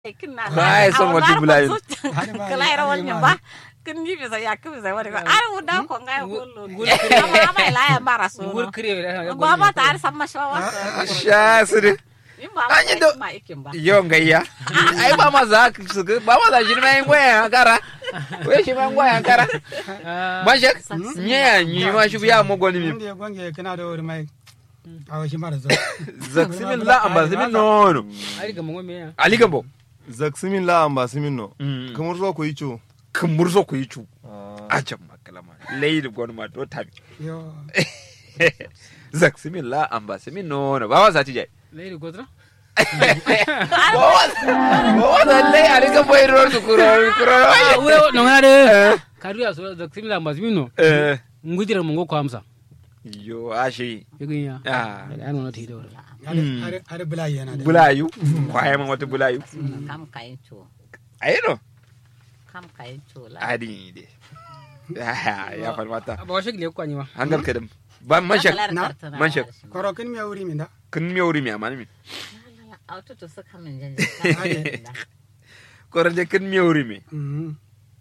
Ba ya son wata bulayin. kala ira wonyo ba kin ni bisa ya kin bisa wani ba ar uda ko ngai kullu Ngul ama ba ila ya bara so ngur kire da ba ba ta ar samma shawa sha su de in ba An yi do- ma ikin ba yon gayya ai ba ma za ka su ba ma za shi mai goya kara wai shi mai goya kara ba shi nye ya ni ma shi biya mo goni mi Inda ya gwange kana da wuri mai awo shi mara zo. zaksimin la amba simin nono ari ga mongo me ya ali gambo zaksimin la amba simin no Mm. kamar zo ko yicho kan murzo ku yi cu a can makalama lai da gwani ma to tabi Yo. zaksimin la amba simin nono ba wa za ti jai leiri godra ba wa za lai ali gambo yi ro su kuro kuro ah we no ngare kadu ya so da kimila mazmino eh ngudira mongo ko amsa yo ashi yegin ya ah ya no na ti da wuri Are are bulayi yana da. bulayu kwaye man wata bulayu kam kayin to ayi no kam kayin to la adi de ya falmata ba wa shigile ko anyi ma hangar kadam ba manshak Na? manshak. Koro kin miya wuri min da. kun mi wuri mi amani mi auto to saka min janje koronde kun mi wuri mi Mhm.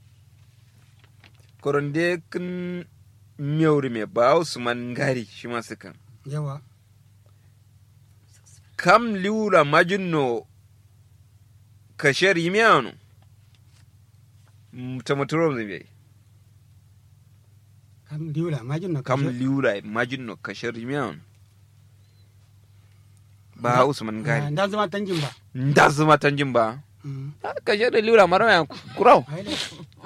koronde kun mi wuri mi ba usman ngari shi ma sukan Yawa. kam liura majinno kasher yimiano tamaturo zai Kam diwla majin na kam kashe. liura majinno kasher yimiano ba usman Ah, ngari Da zama tanjin ba. nda zuma tanjin ba Mhm. kasher da liura maraya kurau Ai da.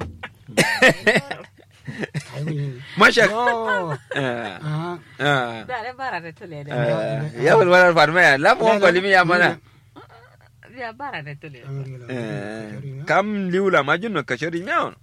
Ai wuri. mashak Yo. Eh, Ah. eh. da re bara da tule da Eh, ya wani wani farma ya lamu wani kwalimi ya mana ya bara da tule Eh, kam liula majinno kasher yimiano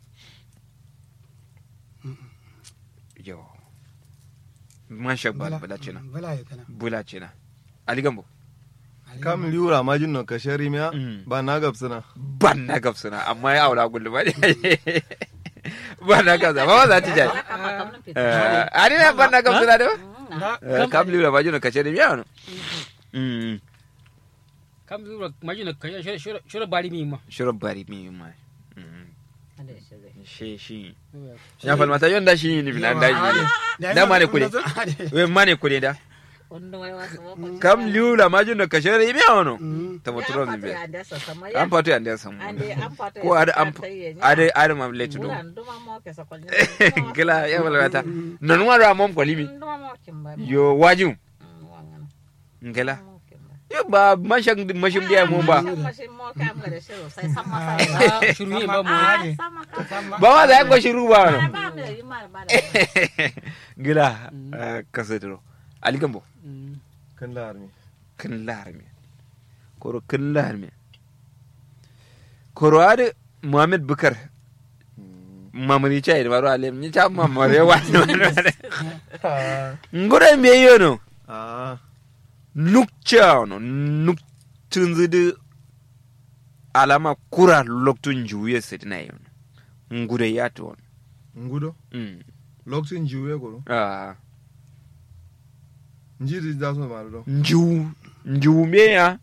yo mashak ba bula cina Bala ya kana. bula cina ali gambo kam liura majin no ka shari miya Mm. ba na gabsana ban na gabsana amma ya aura gullu ba ne ban na gabsana ba za ta jari Eh, ari na ban na gabsana da Da. ba kam liula majinno kasher yimiano Mm, kam zura majina kaya shura shura bari mi ma shirin bari mi ma Mm, shi shi ya falmata yon da shi ni binan da shi Da ma ne kule. we mane kule da kam liula majinno kasher yimiano tamaturo zai biya an fatu yan da samu ko ada an ada ada mam letu do kila ya falmata non wara mom kolimi yo wajum ngela yo ba mashang mashim dia mo ba shuru yi ba mu ba ma da ko shiru ba no ngela kasetro ali gambo kan la armi kan larme koro kan larme koro ade muhammad bukar mamari chai maro alem ni cha mamare wa ngore me yono ah nukcha no nuk tunzidi alama kura loktun juye setina yono ngure yato on ngudo mm lokacin jiwe ko ah njiri da so ma do nju nju meya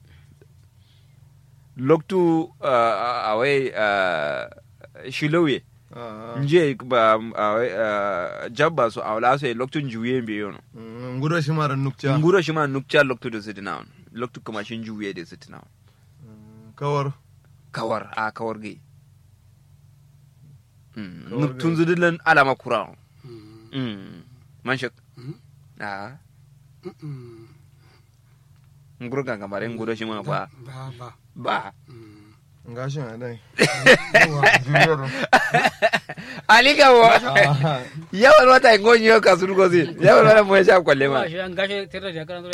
loktu uh, awai uh, shilowe ah nje ba awai uh, jabba so awla so loktu njuye mbe yono mm, ngudo shi mara nukcha nguro shima nukcha loktu do sitina on loktu kuma shin juye de sitina on Mm, kawar kawar a kawar gai mm. Kawar nuk gai. tun zidilan alama kura on mm. man shak Mm. a nguro ga gamare nguro shima ba Ba ba. ba ngashin a dai Yawa. ali gawo yawan wata ngonyi yo kasuru gozi yawan wata mo sha kwalle ma ma shi an gashe tare da karan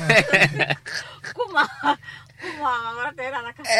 kuma kuma mara tera na kasu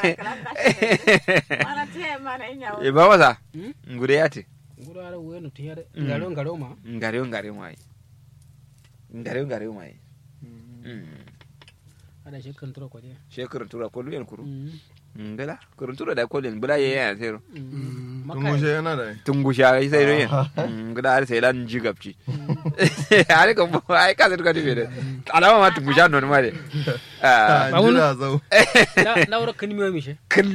mana te mana inya e ba masa Hmm? ngure yate gura ara we no tiyare Mm. ngaro ngaro ma ngare ngare mai ngare ngare mai mm ada shi kan tura ko je she kurun tura ko luyen kuru Mm. ngala kurun tura da ko len bula ye ya zero Mm. tungushe yana da tungusha sai do yin guda har sai lan ji gabci are ko ai ka zai ka dibe da alama ma tungusha non ma de ah Ba wani- jira zau na na wura kan miyo mi she kan